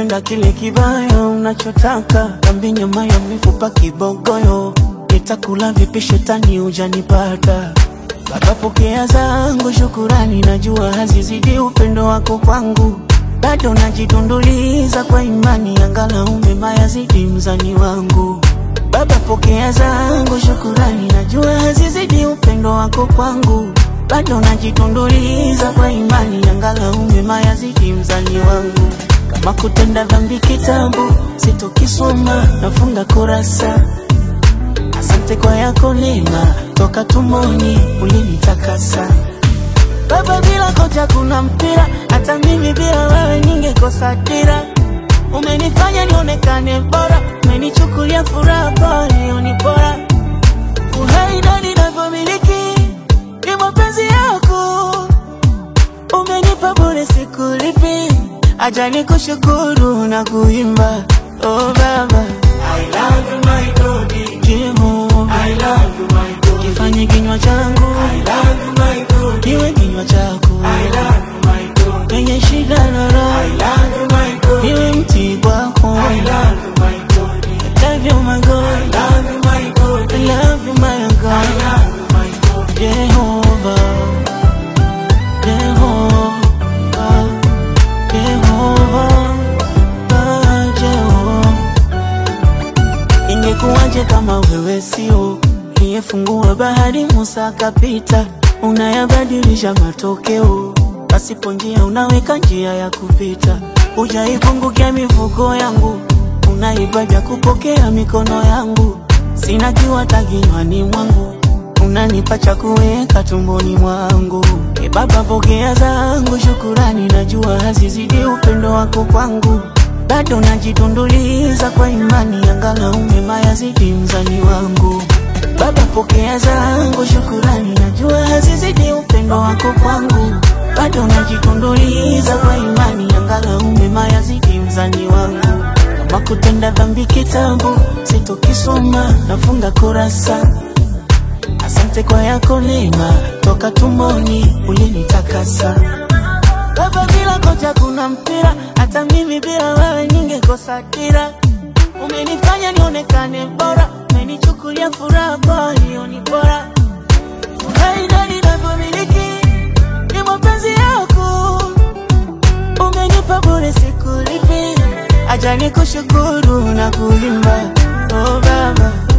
Napenda kile kibaya unachotaka, kambi nyama ya mifupa kibogoyo, nitakula vipi shetani hujanipata. Baba pokea zangu shukurani, najua hazizidi upendo wako kwangu, bado najitunduliza kwa imani, angalau mema yazidi mzani wangu. Baba pokea zangu shukurani, najua hazizidi upendo wako kwangu, bado najitunduliza kwa imani, angalau mema yazidi mzani wangu. Kama kutenda dhambi kitabu sitokisoma, nafunga kurasa. Asante kwa yako neema, toka tumoni ulinitakasa. Baba, bila kocha kuna mpira, hata mimi bila wewe ningekosa dira. Umenifanya nionekane bora, umenichukulia furaha pale ni bora. Uhai na ninavyomiliki ni mapenzi yako, umenipa bure, sikulipi. Acha nikushukuru na kuimba, oh Baba, I love you my God. Jehova, I love you my God. kifanye kinywa changu I love you my God. kiwe kinywa chako I love you my God. penye shida na I raha, love you my God. iwe mti kwako. I love you my God. Love you my I God, love you my God. I love you my I God, love you my God. Jehova, Jehova, Jehova, ah, Jehova. Ingekuwaje kama wewe sio niyefungua bahari, Musa akapita, unayabadilisha matokeo, pasipo njia unaweka njia ya kupita, hujaipungukia mifuko yangu, unaipa vya kupokea mikono yangu, sina kiwata kinywani mwangu, unanipa cha kuweka tumboni mwangu. E Baba, pokea zangu shukurani, najua hazizidi upendo wako kwangu bado najitunduliza kwa imani, angalau mema yazidi mzani wangu. Baba, pokea zangu shukurani, najua hazizidi upendo wako kwangu, bado najitunduliza kwa imani, angalau mema yazidi mzani wangu. Kama kutenda dhambi kitabu sitokisoma, nafunga kurasa. Asante kwa yako neema, toka tumboni ulinitakasa. Baba, bila kocha kuna mpira, hata mimi bila wewe ningekosa dira. Umenifanya nionekane bora, umenichukulia furaha pale ni bora. Uhai na ninavyomiliki ni mapenzi yako, umenipa bure, sikulipi. Acha nikushukuru na kuimba, oh Baba.